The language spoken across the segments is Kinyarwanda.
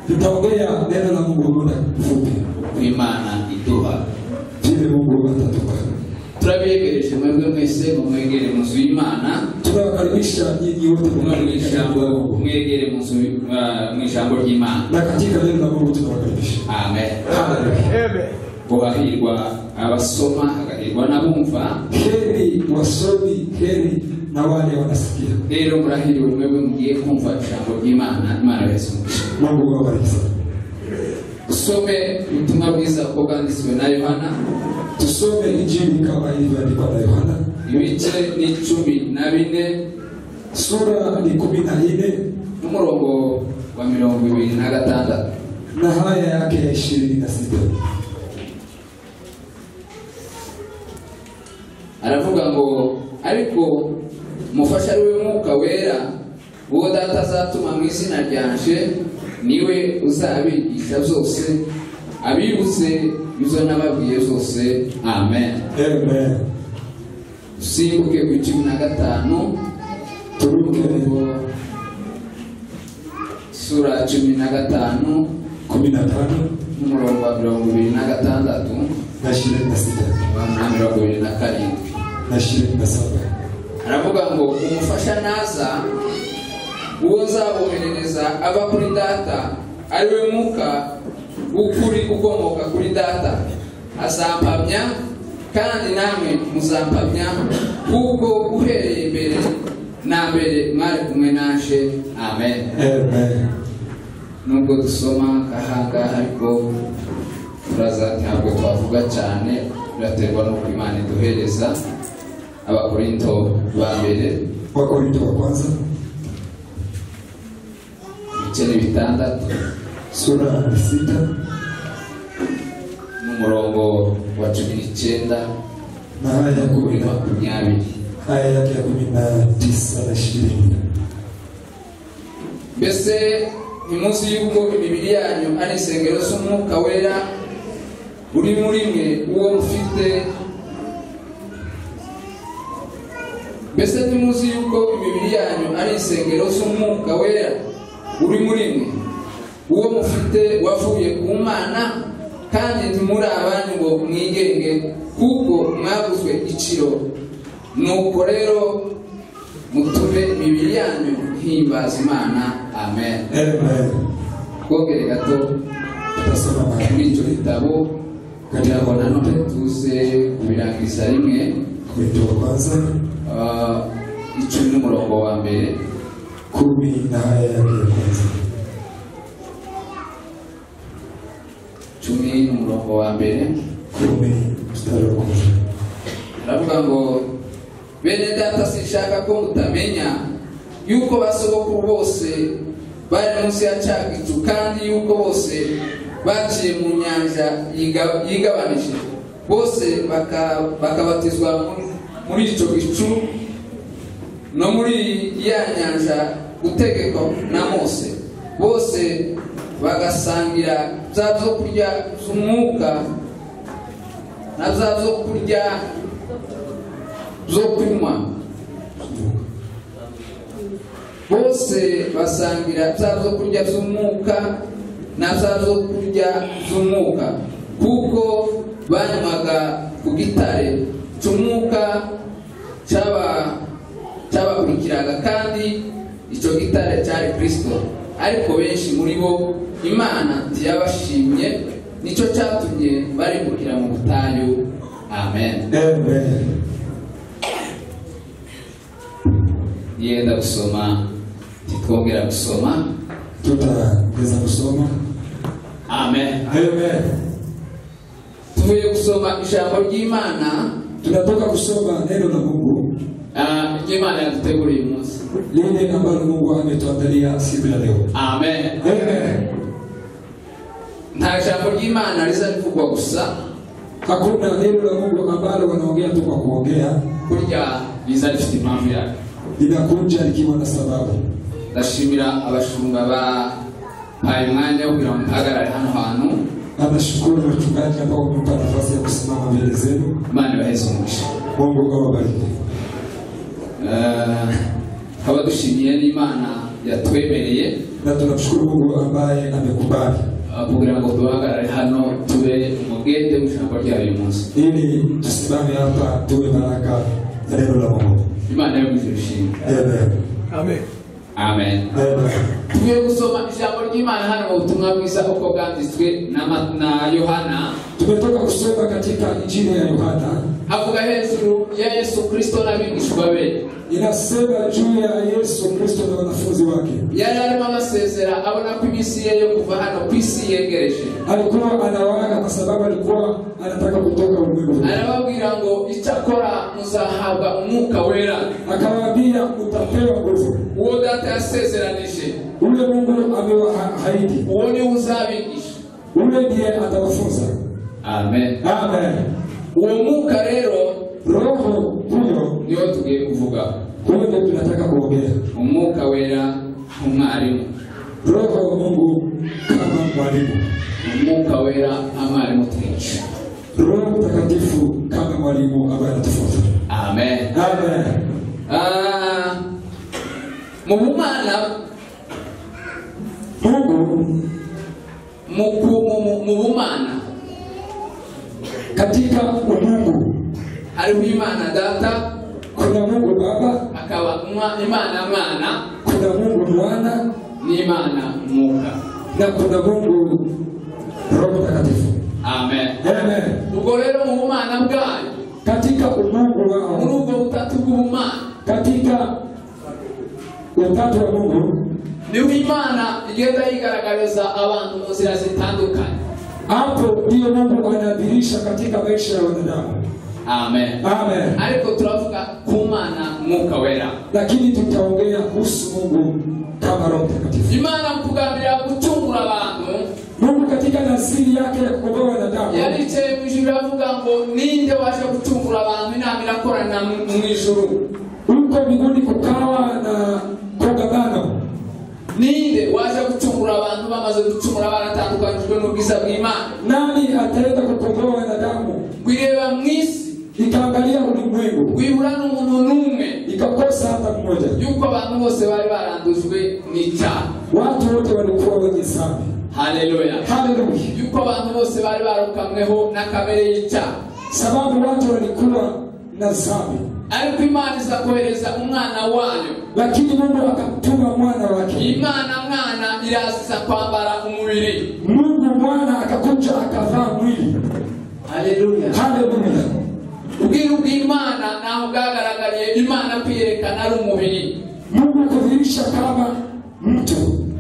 tutaongea neno la Mungu muda mfupi, imana iduha vile Mungu atatupa. turabegereje mwebwe mwese ngo mwegere mu nzu y'imana Tunawakaribisha nyinyi wote mwe mu ijambo la Mungu, mwegere mu nzu ah, mu ijambo ry'imana na katika neno la Mungu tunawakaribisha. amen Haleluya. ngo hahirwa abasoma hagahirwa n'abumva Heri wasomi, heri na wale wanasikia. rero murahiriwe mwebwe mugiye kumva ijambo ry'imana imana wese Mungu awabariki sana. usome ubutumwa bwiza kuko bwanditswe na yohana Tusome Injili kama ilivyoandikwa na Yohana ibice ni cumi na bine sura ni kumi na nne n'umurongo wa mirongo ibiri na gatandatu na haya yake ya ishirini na sita aravuga ngo ariko umufasha ari we mwuka wera uwo data azatuma mu izina ryanje niwe uzabigisha zose abibutse izo nababwiye zose amen Amen. usimbuke ku cumi na gatanu Turuke Uwo- sura cumi na gatanu kumi na tano n'umurongo wa mirongo ibiri na gatandatu na ishirini na sita na mirongo ibiri na karindwi na ishirini na saba aravuga ngo umufasha naza uwo nzaboherereza aba kuri data ari we mwuka w'ukuri ukomoka kuri data azampamya kandi namwe muzampamya kuko uhereye mbere na mbere mwari kumwe naje amen Amen. nubwo dusoma kahangaha ariko turaza ntabwo twavuga cyane biraterwa n'uko imana iduhereza abakorinto ba mbere Wakorinto wa kwanza ibice ni bitandatu sura ni sita n'umurongo wa cumi n'icyenda na haya ya kuri kumi na makumyabiri haya yake ya kumi na tisa na ishirini mbese ntimuzi y'uko imibiri yanyu ari insengero z'umwuka wera uri muri mwe uwo mufite mbese ntimuzi y'uko imibiri yanyu ari insengero z'umwuka wera uri muri mwe uwo mufite wavuye ku mana kandi ntimuri abanyu ngo mwigenge kuko mwaguzwe igiciro nuko rero mutume imibiri yanyu ihimbaza imana amen Amen. twongere gato Tutasoma muri icyo maandiko gitabo kugira ngo nanone tuze kubirangiza rimwe Wakorinto wa kwanza ah, icumi n'umurongo wa mbere kumi na haya yake ya kwanza cumi n'umurongo wa mbere kumi mstari wa kwanza aravuga ngo bene data sinshaka ko mutamenya yuko basogokuru bose bari munsi ya cyagicu kandi yuko bose baciye mu nyanja yiga- yigabanije bose baka- bakabatizwa muri- muri icyo gicu no muri ya nyanja gutegekwa na mose bose bagasangira bya byokurya by'umwuka na bya byokurya zo kunywa bose basangira bya byo kurya by'umwuka na bya byo kurya by'umwuka kuko banywaga ku gitare cy'umwuka cy'aba- cyabakurikiraga kandi icyo gitare cyari kirisito ariko benshi muri bo imana ntiyabashimye nicyo cyatumye barimbukira mu butayu amen Amen. yenda gusoma ntitwongera gusoma Tutaweza kusoma amen Amen. tuvuye gusoma ijambo ry'imana Tunatoka kusoma neno la Mungu ah, ry'imana yaduteguriye uyu munsi lile ambalo Mungu ametuandalia siku ya leo. amen Amen. nta jambo ry'imana riza rivugwa gusa Hakuna neno la Mungu ambalo wanaongea tu kwa kuongea, kurya riza rifite impamvu yake linakuja likiwa na sababu. ndashimira abashumba bahaye umwanya wo kugira ngo mpagarare hano hantu Anashukuru wachungaji ambao wamempa nafasi ya kusimama mbele zenu. imana ibaheze umugisha Mungu awabariki. Ah, tukaba dushimiye n'imana yatwemereye na tunamshukuru Mungu ambaye amekubali. ah, kugira ngo duhagarare hano tube umugende w'ijambo ryayo uyu munsi Ili tusimame hapa tuwe baraka ya neno la Mungu. imana yo ishimwe Amen. Amen. amen Amen. tugiye gusoma ijambo ry'imana hano mu butumwa bwiza uko bwanditswe na Ma- na yohana Tumetoka kusoma katika Injili ya Yohana havuga hejuru ya yesu kristo n'abigishwa be inasema juu ya Yesu Kristo na wanafunzi wake. yari arimo amasezera abona ko iminsi ye yo kuva hano ku isi yegereje Alikuwa anawaaga kwa sababu alikuwa anataka kutoka ulimwengu. arababwira ngo icyakora muzahabwa umwuka wera Akawaambia mtapewa nguvu. uwo data yasezeranije Ule Mungu amewaahidi, uwo niwe uzabigisha ule ndiye atawafunza. amen Amen. uwo mwuka rero Roho huyo niwo tugiye kuvuga huyo ndiye tunataka kuongea. umwuka wera nk'umwarimu Roho wa Mungu kama mwalimu, umwuka wera nk'amwarimu twigisha Roho Mtakatifu kama mwalimu ambaye anatufunza. amen Amen. Ah, mu bumana Mungu mu ku- mu- mu- mu bumana katika umungu hariho imana data kuna Mungu Baba, akaba mwa- imana mwana kuna Mungu Mwana n'imana mwuka na kuna Mungu Roho Mtakatifu. amen Amen. ubwo rero mu bumana bwayo Katika umungu muri wao, ubwo butatu bw'ubumana katika utatu wa Mungu niho imana igenda yigaragariza abantu mu nzira zitandukanye hapo ndiyo Mungu anadhihirisha katika maisha ya wanadamu. amen Amen. ariko turavuga ku mana mwuka wera Lakini tutaongea kuhusu Mungu kama Roho Mtakatifu. imana mukugambirira gucungura abantu Mungu katika nasiri yake ya kukomboa wanadamu yaricaye mu ijuru avuga ngo ninde waje gucungura abantu inama irakorana mu mu ijuru huko mbinguni kukawa na kongamano, ninde waje gucungura abantu bamaze gucungura baratandukanijwe n'ubwiza bw'imana nani ataenda kukomboa wanadamu? wireba mu isi Ikaangalia ulimwengu wibura n'umuntu n'umwe ikakosa hata mmoja. yuko abantu bose bari barandujwe n'icyaha Watu wote walikuwa wenye dhambi. haleluya Haleluya! yuko abantu bose bari barukamweho na kamere y'icyaha Sababu watu walikuwa na dhambi, ariko imana iza kohereza umwana wayo lakini Mungu akamtuma mwana wake. imana mwana iraza kwambara umubiri Mungu mwana akakuja akavaa mwili. haleluya Haleluya! ubwiru bw'imana ntaho bwagaragariye imana kwiyerekana ari umubiri Mungu kudhihirisha kama mtu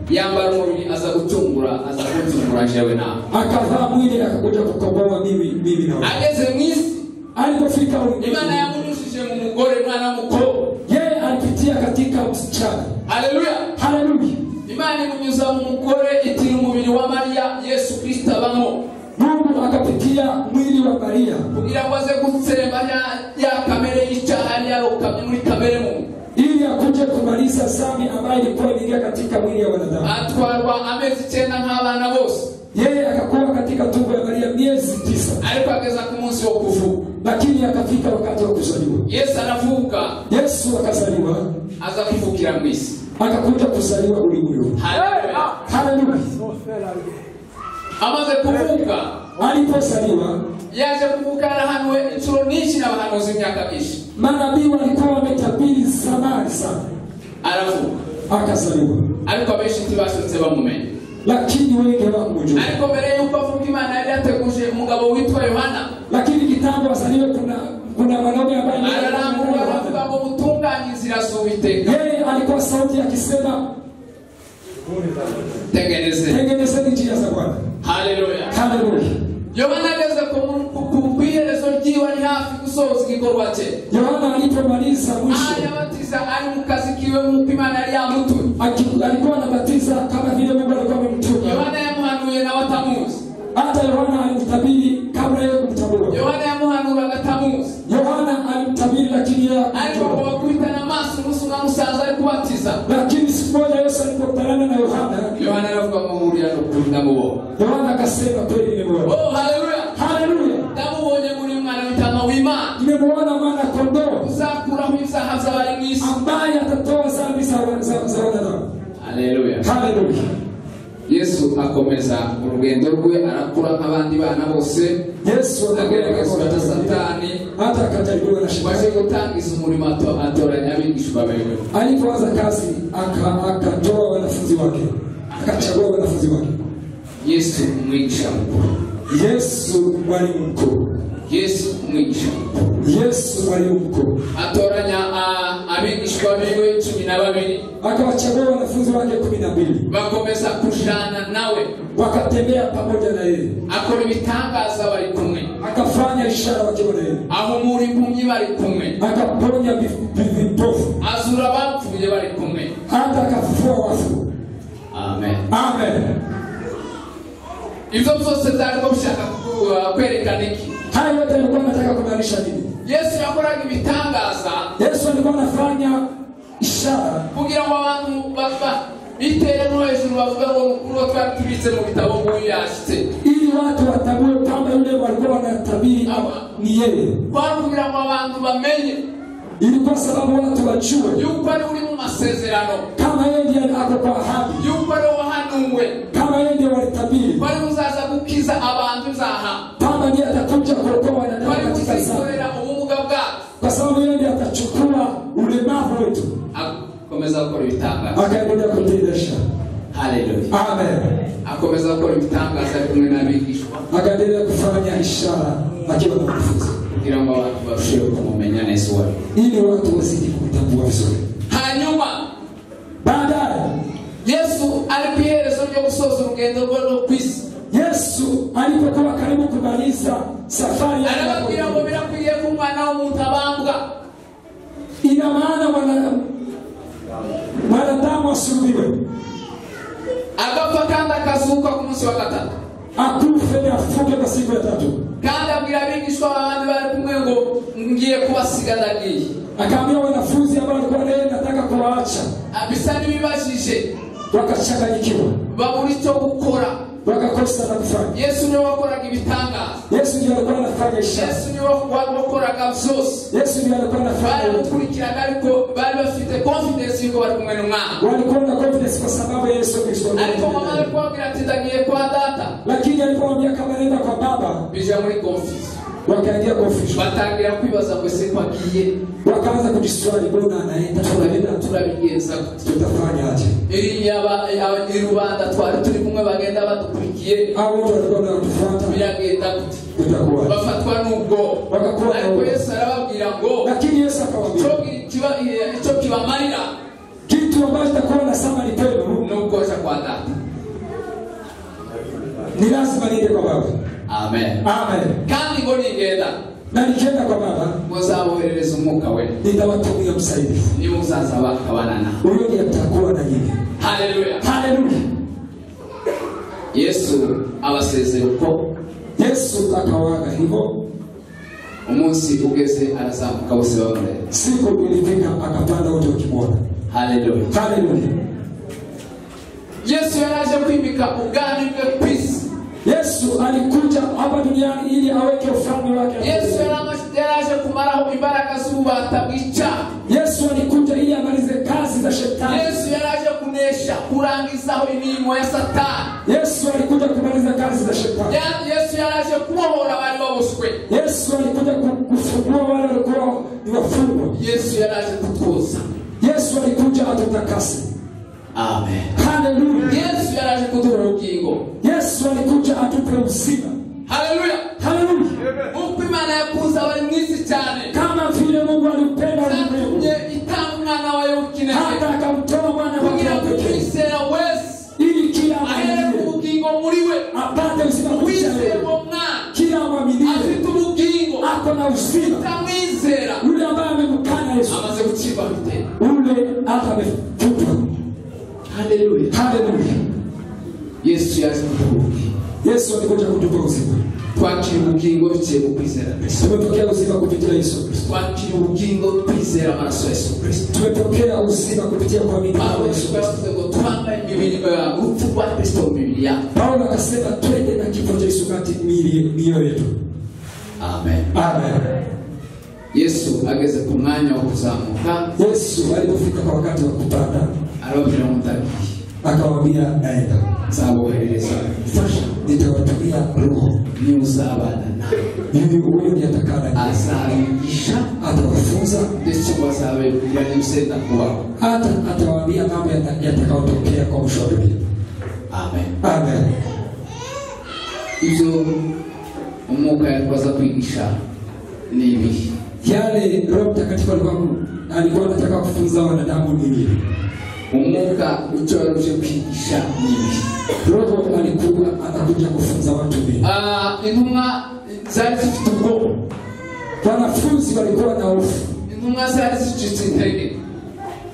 yambara umubiri aza gucungura aza gucungura jewe nawe akavaa mwili akakuja kukomboa mimi mimi na wewe. ageze mu isi Alipofika ulimwengu, imana yamunyujije mu mugore mwana w'umukobwa yeye alipitia katika msichana. haleluya Haleluya! imana imunyuza mu mugore itira umubiri wa mariya yesu kristo abamo Mungu akapitia mwili wa Maria kugira ngo aze gutsemba ya- ya kamere y'icyaha yari yarokamye muri kamere mubi ili akuje kumaliza dhambi ambayo ilikuwa imeingia katika mwili ya wanadamu. atwarwa amezi icyenda nk'abana bose Yeye akakuwa katika tumbo ya Maria miezi tisa, ariko ageza ku munsi wo kuvuka lakini akafika wakati wa kuzaliwa. yesu aravuka Yesu akazaliwa, aza kuvukira mu isi akakuja kuzaliwa ulimwengu. haleluya Haleluya! amaze kuvuka Alipozaliwa yaje kuvukana hano inshuro nyinshi n'abahanuzi imyaka myinshi manabii walikuwa wametabiri zamani sana, aravuka akazaliwa, ariko abenshi ntibashutse bamumenya lakini wengi hawakumjua. ariko mbere y'uko avuka imana yari yateguje umugabo witwa yohana Lakini kitambo azaliwe, kuna kuna wanaume ararangurura aravuga ambaye ngo mutunganye inzira z'uwiteka yeye alikuwa sauti akisema, tegereze tengenezeni njia za Bwana. haleluya Haleluya! yohana ageze ku mu- ku- ku- ku iherezo ry'iwe ari hafi gusohoza igikorwa cye Yohana alipomaliza mwisho aha yabatiza ari mu kazi kiwe nk'uko imana yari yamutumye aki- alikuwa anabatiza kama vile Mungu alikuwa amemtuma. yohana yamuhanuye nawe atamuzi Hata Yohana alimtabiri kabla yeye kumtambua. yohana yamuhanuraga atamuzi Yohana alimtabiri, lakini yeye ariko ngo hakumjua. bakubitana amaso umunsi umwe musaza ari kubatiza Lakini siku moja Yesu alipokutana na Yohana, yohana aravuga ngo hurira n'ukuri ndamubonye Yohana akasema kweli nimemwona. oh haleluya Haleluya! ndamubonye muri mwana w'intama w'imana Nimemwona mwana kondoo uzakuraho ibyaha by'abari mu isi ambaye atatoa dhambi za za- za wanadamu. yesu akomeza urugendo rwe arakura nk'abandi bana bose yesu ageragezwa na akageragezwa satani hata akajaribiwa na maze shetani gutangiza umurimo ato- atoranya abigishwa bewe alipoanza kazi aka- akatoa wanafunzi wake akachagua wanafunzi wake yesu umwigisha mukuru yesu mwalimu mkuu yesu umwigisha mukuru yesu mwalimu mkuu atoranya a- abigishwa biwe cumi na babiri akawachagua wanafunzi wake kumi na mbili bakomeza kujana nawe wakatembea pamoja na yeye akora ibitangaza bari kumwe akafanya ishara wakiwa na yeye ahumura impumyi bari kumwe akaponya vi- vi- vipofu azura abapfuye bari kumwe hata akafufua wafu amen amen ibyo byose byarimo bishaka ku- uh, kwerekana iki hayo yote alikuwa anataka kumaanisha nini yesu yakoraga ibitangaza yesu alikuwa anafanya ishara kugira ngo abantu bava bitera no hejuru bavuga ngo mukuru wa twari tubitse mu bitabo nk'uyu yashyitse ili watu watambue kwamba yule walikuwa wanatabiri Ama. ni yeye kwari kugira ngo abantu bamenye ili kwa sababu watu wajue yuko ari uri mu masezerano kama yeye ndiye ako kwa ahadi yuko ari wahanuwe kama yeye ndiye walitabiri kwari uzaza gukiza abantu uzaha kwamba ndiye atakuja kuokoa wanadamu kwari katika saa kuzikorera ubumuga bwacu kwa sababu yeye ndiye atachukua ulemavu wetu akomeza gukora ibitangaza akaendelea kutendesha haleluya amen akomeza gukora ibitangaza ari kumwe n'abigishwa akaendelea kufanya ishara akiwa na wanafunzi kugira ngo abantu barusheho kumumenya neza uwo ari we ili watu wazidi kumtambua vizuri hanyuma baadaye yesu ari ku iherezo ryo gusoza urugendo rwe rwo ku isi yesu alipokuwa karibu kumaliza safari yake ya arababwira ngo kuhubiri, birakwiriye ko umwana w'umuntu abambwa ina maana mwana- mwanadamu asulubiwe agapfa kandi akazuka ku munsi wa gatatu akufe na afuke kwa siku ya tatu kandi abwira abigishwa abandi bari kumwe ngo ngiye kubasiga ndagiye akaambia wanafunzi ambao alikuwa naye nataka kuwaacha Ah, bisa n'ibibajije wakachanganyikiwa babura icyo gukora wakakosa na kufanya yesu niwe wakoraga ibitangaza yesu ndiye alikuwa anafanya ishara yesu niwe wa- wakoraga byose yesu ndiye alikuwa anafanya yote. baramukurikiraga ariko bari bafite confidence yuko bari kumwe n'umwana walikuwa na confidence kwa sababu ya yesu kristo ariko mama ari kubabwira ati ndagiye kwa data lakini alipowambia kama nenda kwa baba bija muri confuse wakaingia confusion batangira kwibaza ngo ese ko agiye wakaanza kujiswali mbona anaenda tunaenda tu turabigenza gute tutafanya aje iriya ba- aba- i rubanda twari turi kumwe bagenda badukurikiye au watu walikuwa wanatufuata biragenda gute tutakuwa bafatwa n'ubwo Bagakuba ariko n'ubwo. yesu arababwira ngo lakini yesu akawambia icyo kiba- icyo kibamarira kitu ambacho takuwa nasema ni pendo ni ukuza kwa data ni lazima niende kwa baba amen amen kandi ngo nigenda na nikienda kwa baba muzaboherereza umwuka we nitawatumia msaidizi niba uzaza bakabana nawe huyo ndiye atakuwa na yeye haleluya haleluya yesu abasezera uko yesu akawaga hivyo umunsi ugeze arazamuka bose bamureba siku ilifika akapanda wote wakimwona haleluya haleluya yesu yaraje kwimika ubwami bwe ku isi yesu alikuja hapa duniani ili aweke ufalme wake yesu yarama- yaraje kumaraho imbaraga z'ububata bw'icyaha yesu alikuja ili amalize kazi za shetani yesu yaraje kunesha kurangizaho imirimo ya satani yesu alikuja kumaliza kazi za shetani Ya- yesu yaraje kubohora abari baboswe yesu alikuja ku- kufungua wale walikuwa ni wafungwa yesu yaraje kutuza yesu alikuja atutakase amen haleluya yesu yaraje kuduha ubugingo yesu alikuja atupe uzima haleluya haleluya nk'uko imana yakunze abari mu isi cyane kama vile mungu alimpenda ulimwengu yatumye itanga umwana wayo w'ikinege hata akamtoa mwana wake kugira wa ngo pekee umwizera wese ili kila ahere ku amwaminie bugingo muri we apate uzima kupitia wizeye wewe uwo mwana kila amwaminie afite ubugingo ako na uzima utamwizera yule ambaye amemkana yesu amaze gucibwa bitera ule hata amefutwa haleluya haleluya yesu yaje kuduha ubugingo yesu alikuja kutupa uzima twakira ubugingo biciye mu kwizera kristo tumepokea uzima kupitia yesu kristo twakira ubugingo twizera amaraso ya yesu kristo tumepokea uzima kupitia kuamini kwa pawulo yesu yashobora kristo kuvuga ngo twambaye imibiri eh, urupfu rwa kristo mu mibiri yacu paulo akasema twende na kifo cha yesu kati mili- mioyo yetu amen amen yesu ageze ku mwanya wo kuzamuka yesu alipofika kwa wakati wa kupanda arababwira ngo ndagiye akawambia naenda nzaboherereza fasha nitawatumia roho n'uzabana nawe yule uwundi atakana azabigisha atawafunza ndetse wazabegurira n'ibisenda kubaho hata atawaambia mambo yata- yatakayotokea kwa mwisho wa dunia amen amen ibyo umwuka yakwaza kwigisha ni ibihe yale roho mtakatifu alikuwa alikuwa anataka kufunza wanadamu ni nini umwuka icyo yaruje kwigisha ni ibihe roho alikuwa anakuja kufunza watu nini Ah, intumwa zari zifite ubwoba wanafunzi walikuwa na hofu intumwa zari zicitse intege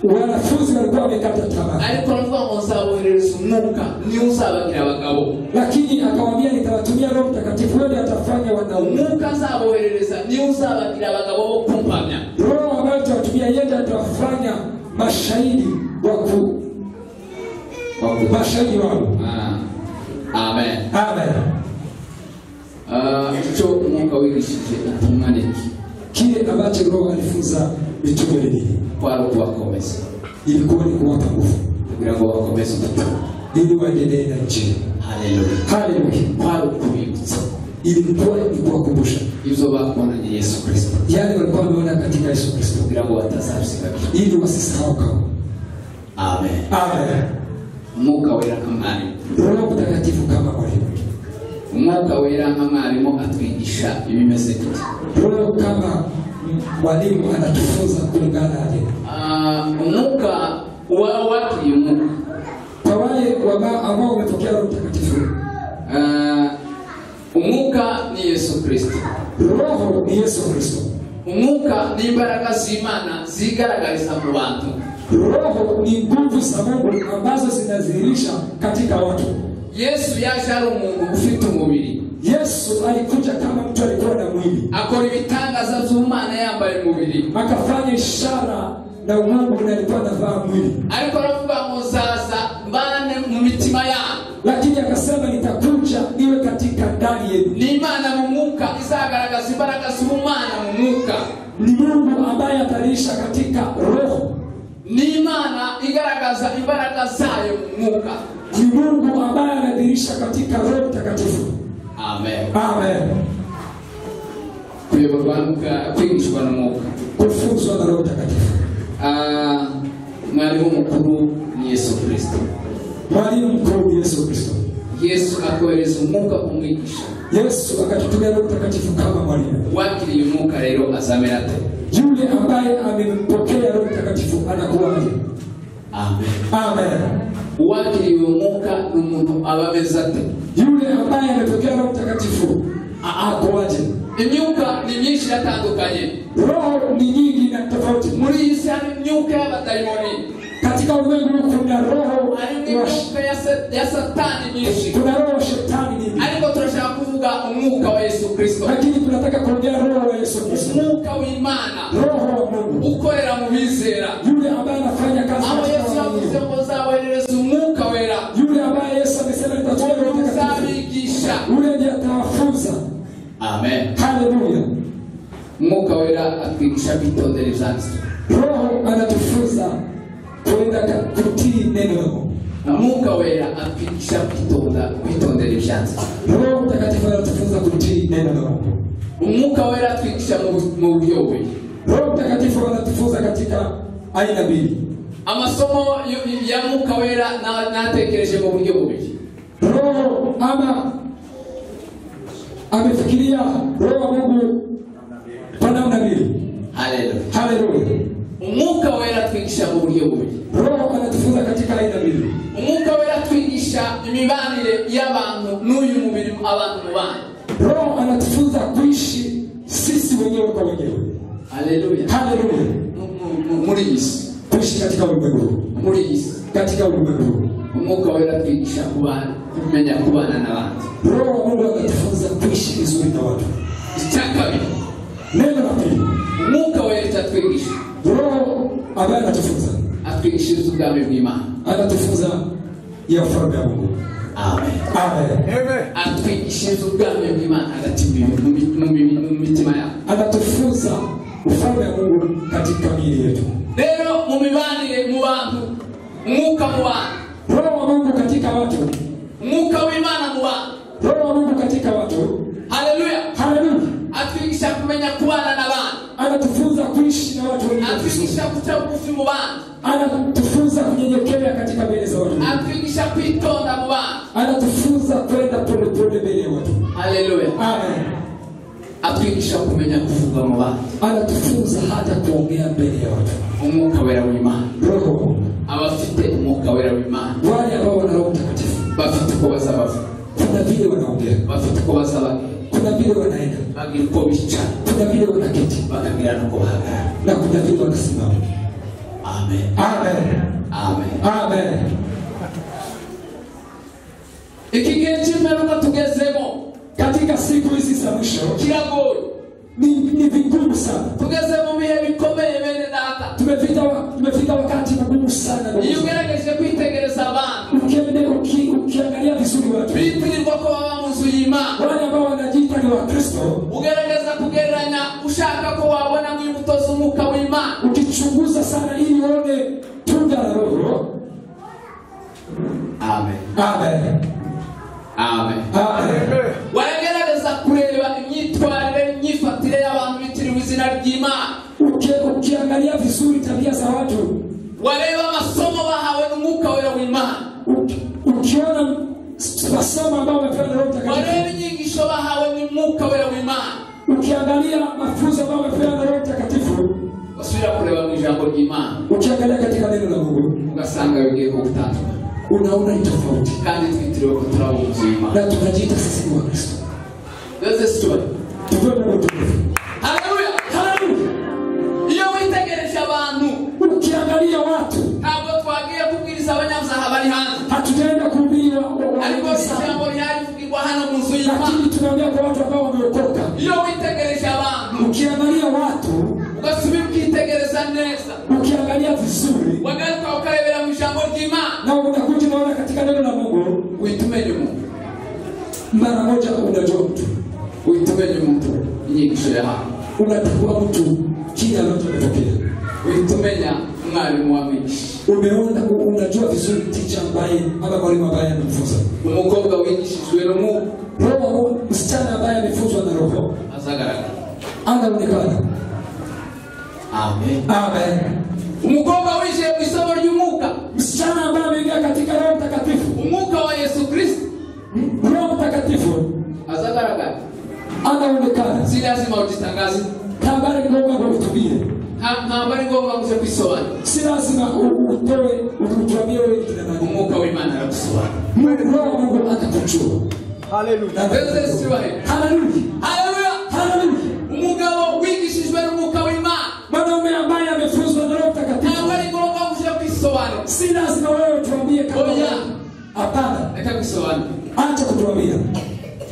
wanafunzi walikuwa wamekata tamaa ariko aravuga ngo nzaboherereza umwuka niwe uzabagira abagabo lakini akawaambia nitawatumia roho mtakatifu wewe atafanya wanaume umwuka nzaboherereza niwe uzabagira abagabo bo kumpamya roho ambayo tutawatumia yeye atawafanya mashahidi waku mashahidi wao Ah, amen amen Ah, icyo umwuka wigishije intumwa ni iki kile ambacho roho alifunza mitume ni nini kwari ukubakomeza ilikuwa ni kuwapa nguvu kugira ngo bakomeze ubutumwa ili waendelee na njia haleluya haleluya kwari ukubibutsa ilikuwa ni kuwakumbusha ibyo bakoranye yesu kirisito yale walikuwa wameona katika yesu kristo kugira ngo batazabisigabira ili wasisahau kama amen amen umwuka wera nka mwarimu roho mtakatifu kama mwalimu umwuka wera nka mwarimu atwigisha ibimeze gute roho kama mwalimu anatufunza kulingana na neno Ah, umwuka wa watu uyu mwuka kwa wale wama- ambao wamepokea roho mtakatifu Ah, umwuka ni yesu kirisito roho ni yesu kristo umwuka ni imbaraga z'imana zigaragariza mu bantu roho ni nguvu za mungu ambazo zinadhihirisha katika watu yesu yaje ari umuntu ufite umubiri yesu alikuja kama mtu alikuwa na mwili akora ibitangaza by'umwana yambaye umubiri akafanya ishara na umungu na alikuwa anavaa mwili ariko aravuga ngo nzaza mbane mu mitima yanyu lakini akasema nitakuja iwe katika ndani yenu ni imana mu mwuka izagaragaza imbaraga z'ubumana mu mwuka ni mungu ambaye atalisha katika roho ni imana igaragaza imbaraga zayo mu mwuka ni mungu ambaye anadhirisha katika roho mtakatifu amen amen kuyoborwa n'umwuka- kwigishwa n'umwuka kufunzwa na roho mtakatifu Ah, mwarimu mukuru ni yesu kirisito mwalimu mkuu yesu kristo yesu akohereza umwuka kumwigisha yesu akatutumia roho mtakatifu kama mwalimu uwakiriye umwuka rero azamera ate yule ambaye amempokea roho mtakatifu anakuwaje amen amen uwakiriye umwuka ni umuntu aba ameze ate yule ambaye amepokea roho mtakatifu a- akoaje imyuka ni myinshi iratandukanye roho ni nyingi na tofauti muri iyi si hari imyuka y'abadayimoni katika ulimwengu huu kuna roho harimo wa sh- imyuka ya sa- ya satani myinshi kuna roho wa shetani nyingi ariko turashaka kuvuga umwuka wa yesu kristo lakini tunataka kuongea roho wa yesu kristo umwuka w'imana roho wa mungu ukorera mu bizera yule ambaye anafanya kazi aho katika yesu yavuze waamini. ngo nzaboherereza umwuka wera yule ambaye yesu amesema nitatoa roho mtakatifu uzabigisha yule ndiye atawafunza amen haleluya umwuka wera atwigisha kwitondera ibyanditswe roho anatufunza kwenda ka- kutii neno la mungu umwuka wera atwigisha kwitonda kwitondera ibyanditswe roho mtakatifu anatufunza kutii neno la mungu umwuka wera atwigisha mu- mu buryo bubiri roho mtakatifu anatufunza katika aina mbili amasomo yo- ya mwuka wera na- natekereje mu buryo bubiri roho ama amefikiria roho wa mungu kwa namna mbili haleluya haleluya umwuka wera atwigisha mu buryo bubiri roho anatufunza katika aina mbili umwuka wera atwigisha imibanire y'abantu n'uyu mubiri abantu mubana roho anatufunza kuishi sisi wenyewe kwa wenyewe haleluya haleluya Mu- mu- mu- muri iyi si kuishi katika ulimwengu huu muri iyi si katika ulimwengu huu umwuka wera atwigisha kubana kumenya kubana n'abandi roho wa mungu anatufunza kuishi vizuri na watu icya kabiri neno la pili umwuka wera icyo atwigisha roho ambaye anatufunza atwigisha iby'ubwami bw'imana anatufunza ya ufalme ya mungu amen amen atwigisha iby'ubwami bw'imana hagati mu mi- mu mi- mu mitima yabo anatufunza ufalme wa mungu katika miili yetu rero mu mibanire mu bantu umwuka mu bantu roho wa mungu katika watu umwuka w'imana mu bantu roho wa mungu katika watu haleluya haleluya atwigisha kumenya kubana n'abandi anatufunza kuishi na watu wengine vizuri. atwigisha kuca bugufi mu bandi anatufunza kunyenyekea katika mbele za watu wengine. atwigisha kwitonda mu bandi anatufunza kwenda polepole mbele ya watu haleluya Amen. atwigisha kumenya kuvuga mu bandi anatufunza hata kuongea mbele ya watu umwuka wera w'imana roho wa mungu abafite umwuka wera w'imana wale ambao wana roho mtakatifu bafite uko bazaba kuna vile wanaongea bafite uko bazaba kuna vile wanaenda bagira uko bicara kuna vile wanaketi bakagira n'uko bahagarara na kuna vile wanasimama amen Amen. amen Amen. iki gihe cy'imperuka tugezemo katika siku hizi za mwisho kiragoye ni, ni vigumu sana tugeze mu bihe bikomeye bene data tumefika wa- tumefika wakati mgumu sana iyo ugerageje kwitegereza abantu ukiendea uki- ukiangalia vizuri watu bitirirwa ko baba mu nzu y'imana wale ambao wanajiita ni wakristo ugerageza kugereranya ushaka ko wabona nk'imbuto z'umwuka w'imana ukichunguza sana ili uone tunda la roho amen Amen. amen Amen. waragerageza kureba imyitwarire n'imyifatire y'abantu bitiriwe izina ry'imana Uki- ukiangalia vizuri tabia za watu wareba amasomo bahawe n'umwuka wera w'imana uki- ukiona masomo ambayo wamepewa na roho mtakatifu wareba inyigisho bahawe n'umwuka wera w'imana ukiangalia mafunzo ambayo wamepewa na roho mtakatifu basubira kureba mu ijambo ry'imana ukiangalia katika neno la mungu ugasanga bigiye ku gutandukana unaona ni tofauti kandi twitiriwe ko turi abunzi b'imana na tunajiita sisi ni wakristo doze sitori tupewe Mungu utukufu haleluya Haleluya. iyo witegereje abantu ukiangalia watu ntabwo twagiye kubwiriza abanyamuzaha bari hanze hatujaenda kuhubiri wa- wa- wa- ariko ijambo ryari kuvugirwa hano mu nzu y'imana lakini tunaongea kwa watu ambao wameokoka iyo witegereje abantu ukiangalia watu ugasubira ukitegereza neza ukiangalia vizuri wagaruka ukarebera mu ijambo ry'imana na unakuja unaona katika neno la mungu uhita umenya umuntu mara moja unajua mtu uhita umenya umuntu inyigisho yahawe unatambua mtu kile ambacho ametokea uhita umenya umwarimu wamwigisha umeona u- unajua vizuri ticha ambaye ama mwalimu ambaye amemfunza umukobwa wigishijwe n'umwuka roho wa Mungu, msichana ambaye amefunzwa na roho azagaragara anaonekana amen amen umukobwa winjiye mu isomo ry'umwuka msichana ambaye ameingia katika roho mtakatifu umwuka wa yesu kristo roho mtakatifu azagaragara anaonekana si lazima ujitangaze habari ni kwamba uhutubie Nta- ntabwo ari ngombwa ngo uje kwisobanura si lazima u- utoe utwambie wewe kina nani umwuka w'imana aragusobanura Mungu- roho wa mungu atakujua Hallelujah. mbese sibahe haleluya haleluya haleluya umugabo wigishijwe n'umwuka w'imana mwanaume ambaye amefunzwa na ntabwo roho mtakatifu ari ngombwa ngo uje kwisobanura si lazima wewe tuambie kama Oya. wewe. hapana reka kwisobanura acha kutuambia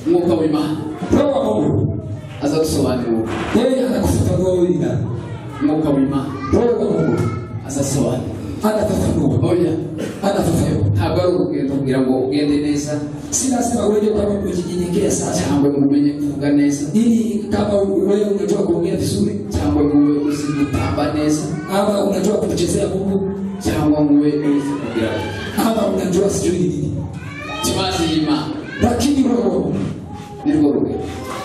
umwuka w'imana roho wa mungu azagusobanura yeye anakufafanua wewe ni nani umwuka w'imana roho wa mungu azasobanura anafafanua oya anafafanua ntabwo ari urugendo kugira ngo ugende neza si lazima wewe kama umejinyenyekea sasa cyangwa ngo umenye kuvuga neza ili kama wewe unajua kuongea vizuri cyangwa ngo ube uzi gutamba neza ama unajua kumchezea mungu cyangwa ngo ube uzi kugira ama unajua sijui ni nini ikibazo y'imana lakini roho ni rwo rugero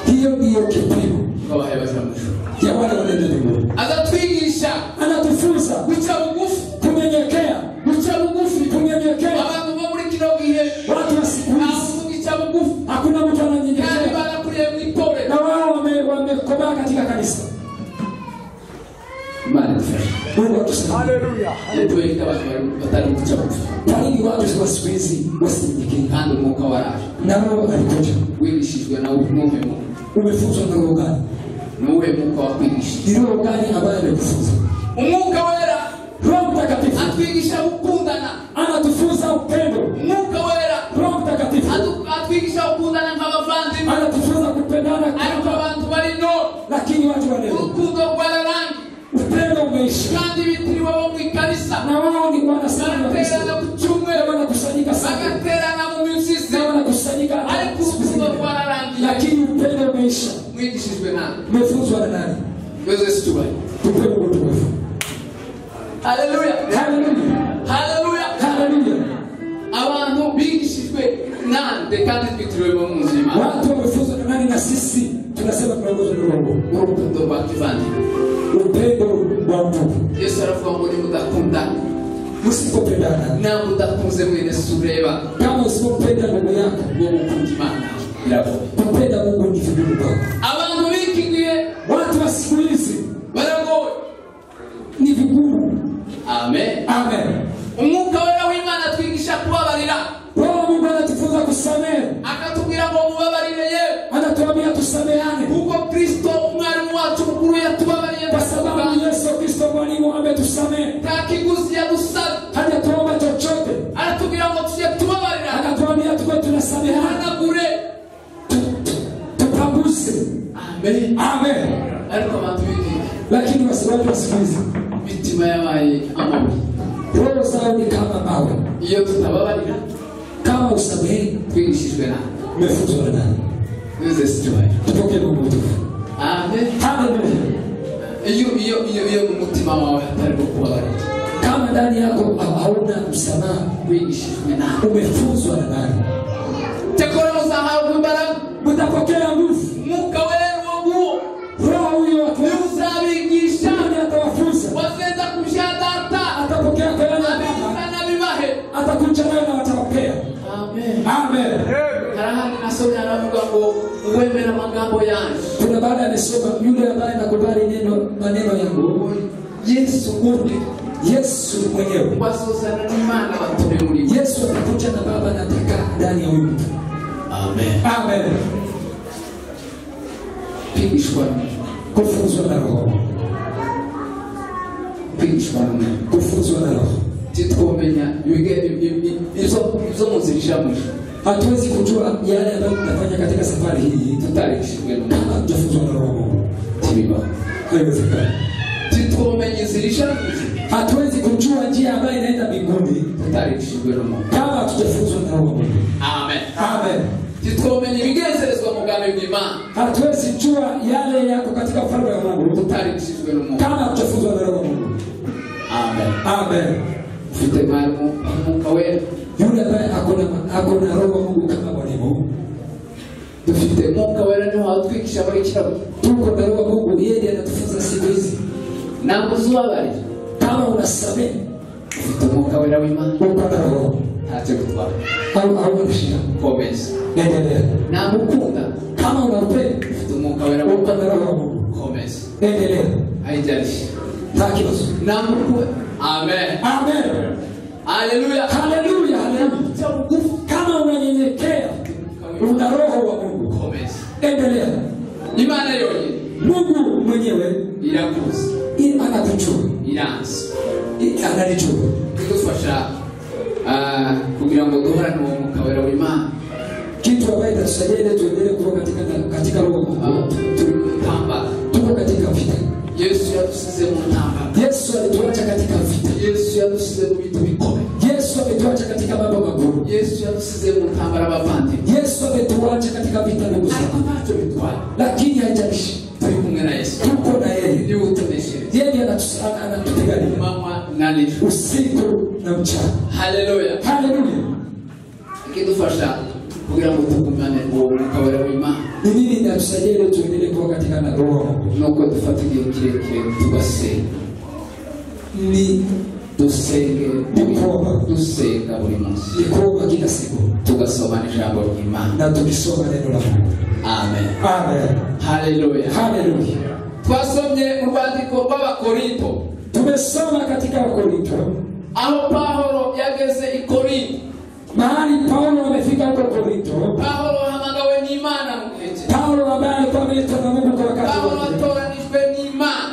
hiyo ndiyo kipimo rwabahaye abazamushuru ya wale wanaenda mbinguni azatwigisha anatufunza guca bugufi kunyenyekea guca bugufi kunyenyekea abantu bo muri kino gihe watu wa siku nta hizi muntu ugica bugufi hakuna mtu kandi ananyenyekea barakuriye mu itorero na wao wame- wamekomaa katika kanisa imana idufashe mungu atusaidia Hallelujah. tubereke abantu bari- batari guca bugufi kwa nini watu wa siku hizi wasinyenyekee kandi umwuka waraje na roho alikuja wigishijwe na nuwuhe mwuka umefunzwa na roho gani nuwuhe mwuka wakwigisha ni roho gani ambaye amekufunza umwuka wera roho mtakatifu atwigisha gukundana anatufunza upendo umwuka wera roho mtakatifu Atu- atwigisha gukundana nk'abavandimwe anatufunza kupendana ariko kama abantu bari no lakini watu wa leo urukundo rwararangi upendo umeisha kandi bitiriwe bo mu ikanisa na wao ni wana sana wa Kristo. bagaterana ku cyumweru Na wanakusanyika sana bagaterana mu mizizi na wanakusanyika ariko urukundo rwararangiye lakini upendo umeisha mwigishijwe nawe umefunzwa na nani yose tubaye tupe Mungu utukufu haleluya haleluya haleluya haleluya abantu bigishijwe na byitiriwemo mu nzu y'imana watu wamefuzwa na nani na sisi tunasema tunaongozwa na roho urukundo rwa kivandimwe upendo wa mungu yesu aravuga ngo nimudakundana msipopendana nawe udakunze mwene si ureba kama usipopenda ndugu yako ngo mukunda imana labo kupenda mungu ni vigumu kwako abantu b'iki gihe watu wa siku hizi baragowe ni vigumu amen amen umwuka wera w'imana atwigisha kubabarira roho wa mungu anatufunza kusamehe akatubwira ngo mubabarire yewe anatuambia tusameane kuko kristo umwarimu wacu mukuru yatubabariye kwa sababu yesu kristo mwalimu ametusamehe nta kiguzi yadusabye hajatuomba chochote aratubwira ngo tujye tubabarira anatuambia tuwe tunasamehana tuhanagure tu- tu- tupanguse amen amen ariko abantu b'iki lakini wasiwatu wa siku hizi mitima yabaye amabi roho zao ni kama mawe iyo tutababarira kama usamehe twigishijwe nawe umefutwa na nani nze sikibaye tupokee mungu mtukufu amen haleluya iyo iyo iyo iyo mu mutima wawe hatarimo kubabarira kama ndani yako hauna msamaha wigishijwe nawe umefuzwa na nani tekora muzahabwa imbaraga mtapokea nguvu umwuka wera uwo nguwo roho huyo wakuuza uzabigisha nani atawafunza wazenda kumsha data atapokea kwelana baba abivuga n'abibahe atakucha nayo na watawapea amen amen karahani nasomye aravuga ngo wemera amagambo yanjye kuna baada amesoma yule ambaye nakubali neno maneno yangu yesu uri yesu mwenyewe wasozana n'imana batume muri we yesu anakuja na baba anataka ndani ya huyu mtu amen amen kwigishwa kufuzwa na roho kwigishwa rumwe kufuzwa na roho titwomenya ibige- i- i- i- izo izo mu nzira ijamuje hatuwezi kujua yale ambayo tunafanya katika safari hii tutarishijwe n'umwana kama tujafuzwa na roho tibibaho haiwezekani titwomenya inzira ijamuje hatuwezi kujua njia ambayo inaenda mbinguni tutarishijwe n'umwana kama hatujafuzwa na roho wa Mungu. amen amen titwomenya ibigenzerezwa mu bwami bw'imana hatuwezi jua yale yako katika ufalme wa mungu tutarishijwe n'umwana kama hatujafuzwa na roho wa mungu amen amen ufite mwarimu umwuka wera yule ambaye akona akona roho wa mungu kama mwalimu dufite umwuka wera niho watwigisha abarikira tuko na roho wa mungu yeye ndiye anatufunza siku hizi ntabwo uzi ubabarira kama unasamehe ufite umwuka wera w'imana uko na roho ntacyo bitwara au hauna shida komeza endelea ntabwo ukunda kama unapenda ufite umwuka wera uko w'imana na roho wa mungu komeza endelea ayijyarishye nta kibazo ntabwo ukunda amen amen haleluya haleluya haleluya cya bugufi kama unanyenyekea una roho wa mungu komeza endelea imana yonyine mungu mwenyewe irakuzi i- anakujua iranzi i- analijua kudufasha ah, kugira ngo duhorane uwo mwuka wera w'imana kitu ambaye itatusaidia ile tuendelee kuwa katika, katika roho wa Ah, mungu turi mu ntambara tuko katika vita yesu yadusize mu ntambara yesu alituacha katika vita yesu yadusize mu bintu bikomeye yesu ametuacha katika mambo magumu yesu yadusize mu ntambara abavandimwe yesu ametuacha katika vita ndugu ariko zangu ntacyo bitwara lakini haijalishi turi kumwe na yesu tuko na yeye niwe utoneshereje yeye ndiye anatus- ana- anatupigania manywa na nijoro usiku na mchana haleluya haleluya ikidufasha kugira ngo tugumane uwo mwuka wera w'imana ni nini inatusaidia ile tuendelee kuwa katika na roho wa mungu nuko dufata igihe kirekire tugasenga ni dusenge buri- dusenga buri munsi ni kuomba kila siku tugasoma ijambo ry'imana na tukisoma neno la mungu amen amen haleluya haleluya twasomye urwandiko rw'abakorinto tumesoma katika wakorinto aho pahoro yageze i korinto mahali paulo amefika huko korinto pahoro wahamagawe n'imana mu gihe cye paulo ambaye alikuwa ameitwa na mungu kwa wakati pahoro wote. watoranijwe n'imana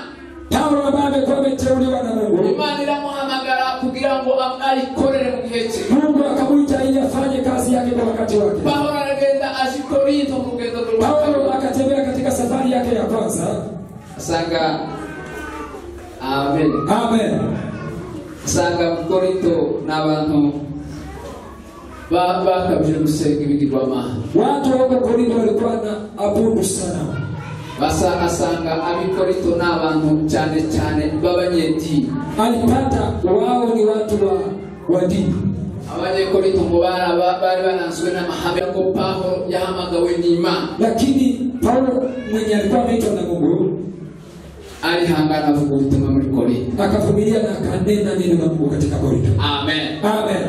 paulo ambaye amekuwa ameteuliwa na mungu imana iramuhamagara kugira ngo am- ayikorere mu gihe cye mungu akamwita ili afanye kazi yake kwa wakati wake pahoro aragenda aje i korinto mu rugendo paulo rwa akatembea katika safari yake ya kwanza asanga amen amen asanga mu korinto ni abantu ba- bakabije gusenga ibigirwamana watu wa huko korinto walikuwa na abudu sana basa asanga abikorinto ni abantu cyane cyane b'abanyedini alipata wao ni watu wa wa dini abanyekore mu bara ba- bari bananzwe n'amahame ko Pawulo yahamagawe n'Imana lakini Paulo mwenye alikuwa ameitwa na Mungu alihangana avuga ubutumwa muri Korinto akavumilia na akanena neno la Mungu katika Korinto. amen Amen.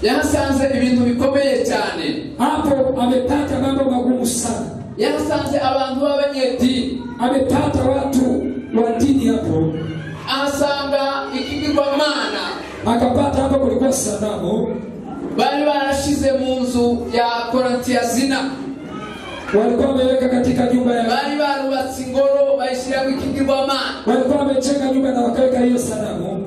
yahasanze ibintu bikomeye cyane Hapo amepata mambo magumu sana, yahasanze abantu b'abanyedini amepata watu wa dini hapo, ahasanga ikigirwamana akapata hapo kulikuwa sanamu, bari barashize mu nzu ya korantiyazina walikuwa wameweka katika nyumba ya, bari barubatse ingoro bayishyiramo ikigirwamana walikuwa wamechenga nyumba na wakaweka hiyo sanamu.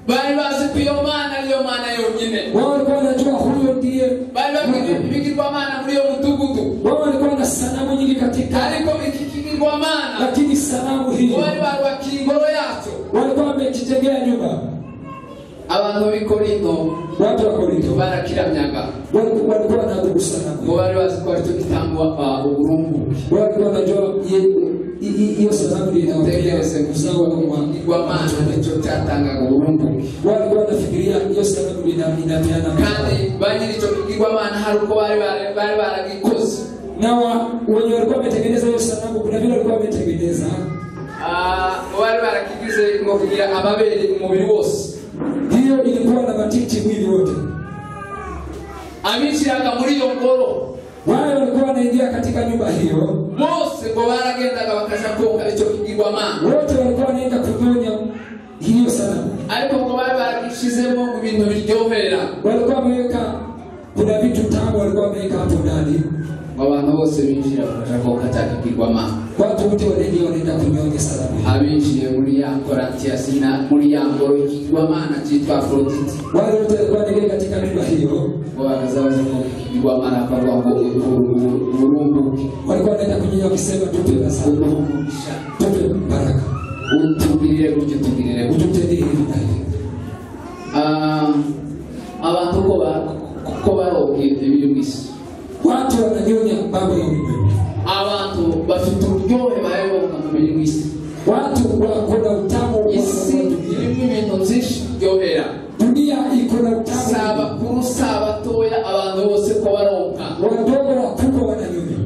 bari bazi ko iyo mana ariyo mana yonyine Wao walikuwa wanajua huyo ndiye bari bafite Mungu. ibigirwamana muri iyo mudugudu Wao walikuwa na sanamu nyingi katika, ariko iki kigirwamana lakini sanamu hiyo bari barubakira ingoro yacyo walikuwa wamekijengea nyumba. abantu b'i korinto Watu wa Korinto barakiramyaga Wal- walikuwa wanadhubu sanamu. ngo bari bazi ko ari cyo gitangwa uh, uburumbuke Watu wanajua ye- i- i- hiyo sababu utegereze inawakilisha uzao wa Mungu. ikigirwamana nicyo cyatangaga uburumbuke Walikuwa wanafikiria hiyo sababu ina- inapeana kandi maana. ba nyiri icyo kigirwamana hari uko bari bara- bari baragikoze na wa- wenye walikuwa wametengeneza hiyo sanamu, kuna vile walikuwa wametengeneza Ah, bari barakigize ngo kugira ababere umubiri wose hiyo, ilikuwa na matiti mwili wote. abiciraga muri iyo ngoro Wale walikuwa wanaingia katika nyumba hiyo, bose ngo baragendaga bakaja koga icyo kigirwamana wote walikuwa wanaenda kunyonya hiyo sanamu. ariko ngo bari baragishizemo ibintu biryohera Walikuwa wameweka, kuna vitu tamu walikuwa wameweka hapo ndani, ngo abantu bose binjira bakaja koga cya kigirwamana watu wote wanaingia wanaenda kunyonya sanamu hiyo. abinjiye muri ya korantiyasina muri ya ngoro y'ikigirwamana cyitwa afrodite Wale wote walikuwa wanaingia katika nyumba hiyo, ngo bakaza baje koga ikigirwamana bakavuga ngo uburumbuke walikuwa wanaenda kunyonya wakisema, tupe baraka, uburumbugisha tupe baraka, utugirire gutyo utugirire gutyo ututendee hili na hili. Ah, abantu ko ba- ko barobye ibintu bisa Watu wananyonya mambo ya ulimwengu, abantu bafite uburyohe baheruka mu bintu bisa watu wako na utamu wa- wa isi wa dunia. irimo ibintu byinshi biryohera Dunia iko na utamu si wa abakuru si abatoya abantu bose ko baronka dunia. wadogo na wakubwa wananyonya,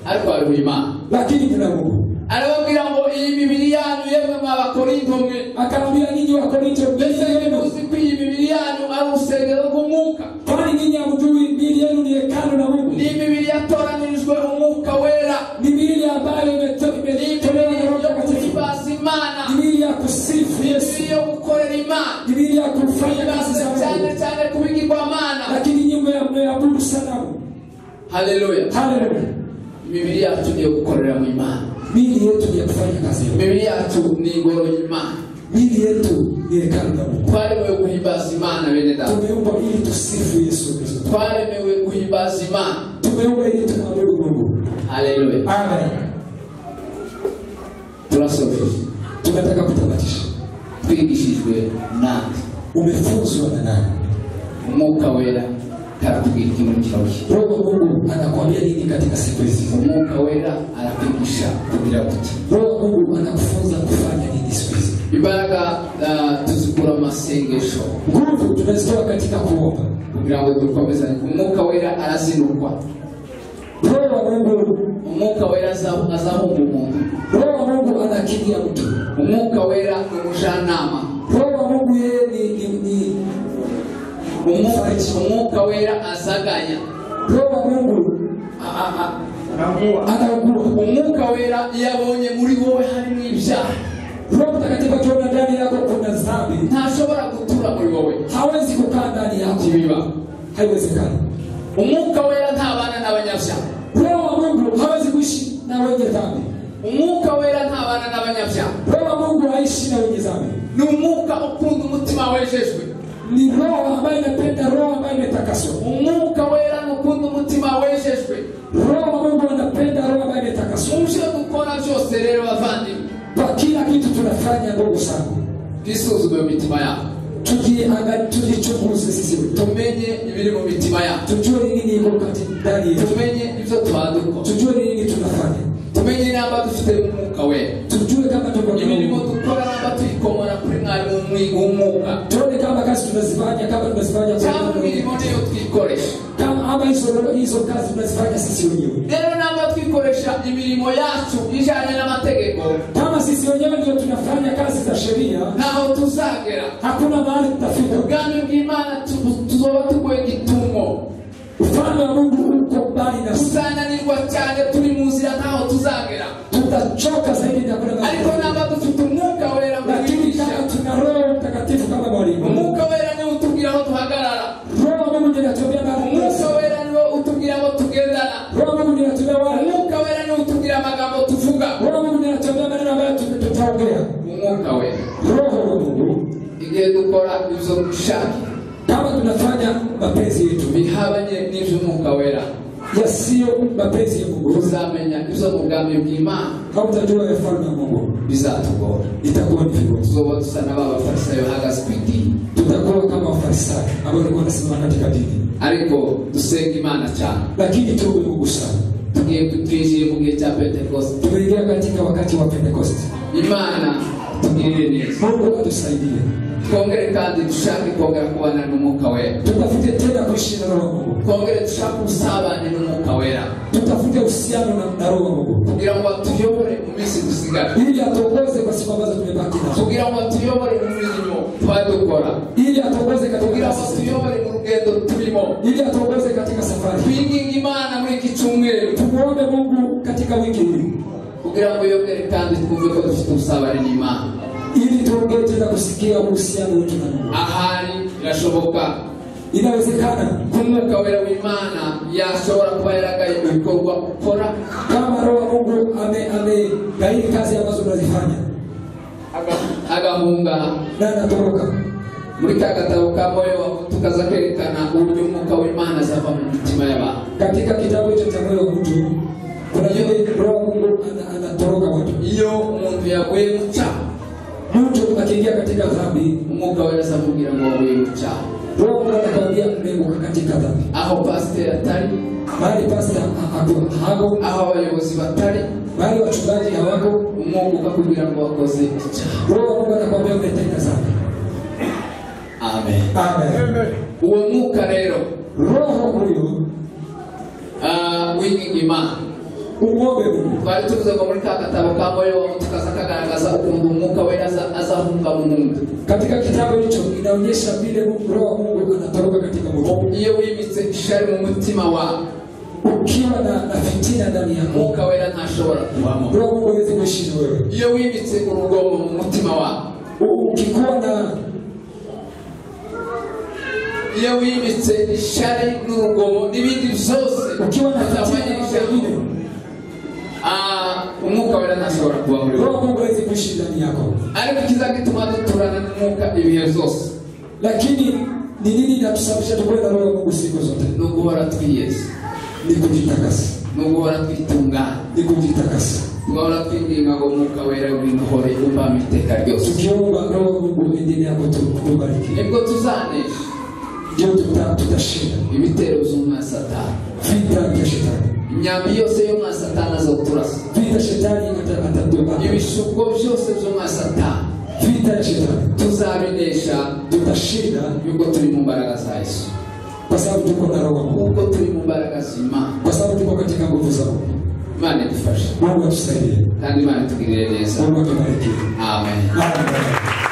ariko hariho imana lakini kuna Mungu arababwira ngo iyi mibiri yanyu yemwe mwa bakorinto mwe akawaambia ninyi Wakorinto, mbese mbese yemwe yenu muzi ko iyi mibiri yanyu ari urusengero rw'umwuka kwani ninyi hamjui miili yenu ni hekalu la Mungu, ni imibiri yatoranyirijwe umwuka wera ni miili ambayo imeto- ni imetolewa na imibiri Roho yo Mtakatifu, guhimbaza imana ni miili ya kusifu ni Yesu, imibiri yo gukorera imana ni miili ya kufanya kazi za Yibasiwe cyane Mungu, cyane ku bigirwamana lakini nyuma ya mmeabudu sanamu. haleluya Haleluya! imibiri yacu niyo gukorera mu imana miili yetu ni ya kufanya kazi ya Mungu. imibiri yacu ni ingoro y'imana miili yetu ni hekalu la Mungu. twaremewe guhimbaza imana bene data Tumeumbwa ili tusifu Yesu Kristo, twaremewe guhimbaza imana tumeumbwa ili tumwabudu Mungu. haleluya Amen. turasobeje Tunataka kutamatisha. twigishijwe nande Umefunzwa na nani? umwuka wera aratubwira iki muri kino gihe Roho wa Mungu anakuambia nini katika siku hizi? umwuka wera aratwigisha kugira kuti Roho wa Mungu anakufunza kufanya nini siku hizi? imbaraga ah, tuzikura mu masengesho Nguvu tunazitoa katika kuomba. kugira ngo dukomezanye umwuka wera arazinukwa Roho wa Mungu, umwuka wera aza- azahunga umuntu Roho wa Mungu anakilia mtu. umwuka wera ni umujyanama Roho wa Mungu yeye ni, ni, ni umwuka umwuka wera azagaya Roho wa Mungu A- a- a- anaugua. umwuka wera iyo abonye muri wowe harimo ibyaha Roho Mtakatifu akiona ndani yako kuna dhambi, ntashobora gutura muri wowe hawezi kukaa ndani yako, ntibiba haiwezekani. umwuka wera ntabana n'abanyabyaha Roho wa Mungu hawezi kuishi na wenye dhambi. umwuka wera ntabana n'abanyabyaha Roho wa Mungu haishi na wenye dhambi. ni umwuka ukunda umutima wejejwe Ni roho ambayo inapenda, roho ambayo imetakaswa. umwuka wera ni ukunda umutima wejejwe Roho wa Mungu anapenda, roho ambayo imetakaswa. muje gukora byose rero bavandimwe Kwa kila kitu tunafanya, ndugu zangu, twisuzume mu mitima yabo tujiangalie, tujichunguze sisi wenyewe, tumenye ibiri mu mitima yacu tujue ni nini iko katika ndani yetu, tumenye ibyo twaduko tujue ni nini tunafanya, tumenye inamba dufite mu mwuka wera tujue kama tuko na imirimo Mungu, dukora namba tuyikomora kuri mwarimu w'umwuka tuone kama kazi tunazifanya kama tunazifanya kwa cyangwa Mungu. imirimo niyo twikoresha kama ama hizo hizo kazi tunazifanya sisi wenyewe rero namba twikoresha imirimo yacu ijyanye n'amategeko kama sisi wenyewe ndio tunafanya kazi za sheria ntaho tuzagera hakuna mahali tutafika ubwami bw'imana tu- tuzoba tuguye gitumo ufalme wa mungu uko mbali na sisi tuzananirwa cyane turi mu nzira ntaho tuzagera tutachoka zaidi na kuna ariko namba dufite umwuka wera lakini mwigisha kama tuna roho mtakatifu kama mwalimu umwuka wera niwe utubwira aho duhagarara roho wa mungu ninatembea mahali umwuka pesa wera niwe utubwira aho tugendana roho wa mungu ninatembea wale umwuka wera niwe utubwira amagambo tuvuga roho wa mungu ninatembea maneno ambayo tut- tutaongea umwuka wera roho wa mungu igihe dukora ibyo dushaka kama tunafanya mapenzi yetu bihabanye n'iby'umwuka wera yasiyo mapenzi ya mungu uzamenya ibyo mu bwami bw'imana hautajua ufalme wa mungu bizatugora itakuwa ni vigozi tuzoba dusa na ba bafarisayo bahagaze ku idini tutakuwa kama wafarisayo ambao walikuwa wanasimama katika dini ariko dusenga imana cyane lakini tuwe mungu sana tugiye twinjiye mu gihe cya pentekoste tumeingia katika wakati wa pentekoste imana tugirire neza mungu atusaidie twongere kandi dushake kongera kubana n'umwuka wera tutafute tena kuishi na roho wa mungu twongere dushake ubusabane n'umwuka wera tutafute uhusiano na- na roho wa mungu kugira ngo atuyobore mu minsi dusigara ili atuongoze kwa siku ambazo tumebaki nazo kugira ngo atuyobore mu mirimo twari dukora ili atuongoze katika kugira ngo nafsi zetu. atuyobore mu rugendo turimo ili atuongoze katika safari twinginga imana muri iki cyumweru tumuombe mungu katika wiki hii kugira ngo yongere kandi twumve ko dufite ubusabane n'imana ili tuongee tena kusikia uhusiano wetu na mungu ahari birashoboka inawezekana ko umwuka wera w'imana yashobora kuba yaragaye mu bikorwa ukora kama roho wa mungu ame- amegairi kazi ambazo unazifanya agahunga na anatoroka muri ka gatabo ka moyo tukaza kwerekana uburyo umwuka w'imana azava mu mitima y'abantu katika kitabu hicho cha moyo wa mtu kuna yule roho wa mungu ana- anatoroka watu iyo umuntu yaguye mu cyaha mtu akiingia katika dhambi umwuka wera azamubwira ngo waguye mu cyaha roho wa mungu anakwambia mmeguka katika dhambi aho pasiteri atari mahali pasta ha- hako- hako aho abayobozi batari mahali wachungaji hawako umwuka ukakubwira ngo wakoze icyaha roho wa mungu anakwambia umetenda dhambi amen Amen. uwo mwuka rero roho huyo ah, winginga imana umwombe mungu twari tuvuze ngo muri ka gatabo ka moyo wa muntu kaza kagaragaza ukuntu umwuka wera aza- azahunga mu muntu katika kitabu hicho inaonyesha vile Mungu- roho wa mungu anatoroka katika mtu iyo wimitse ishari mu mutima wawe ukiwa na, na fitina ndani yako umwuka wera ntashobora kubamo roho wa mungu hawezi kuishi na wewe iyo wimitse urugomo mu mutima wawe U- ukikuwa na iyo wimitse ishari n'urugomo n'ibindi byose ukiwa na bitamanye fitina ishari nyingine ah, umwuka wera ntashobora kuba muri wowe roho wa mungu hawezi kuishi ndani yako ariko ikiza gituma duturana n'umwuka ibihe byose lakini ni nini inatusababisha tukuwe na roho wa mungu siku zote ni uguhora twiyeza ni kujitakasa ni uguhora twitungana ni kujitakasa tugahora twinginga ngo umwuka wera winuhore umbame iteka ryose tukiomba roho wa mungu endelea kutu- kutubariki nibwo tuzanesha ndio tuta- tutashinda ibitero by'umwa satani vita vya shetani imyambi yose y'umwa satani azoturasa vita shetani ata- atatuba ibishuko byose by'umwa satani vita ya shetani tuzabinesha tutashinda yuko turi mu mbaraga za yesu kwa sababu tuko na roho wa mungu kuko turi mu mbaraga z'imana kwa sababu tuko katika nguvu za mungu imana idufashe mungu atusaidie kandi imana itugirire neza mungu atubariki amen Amen.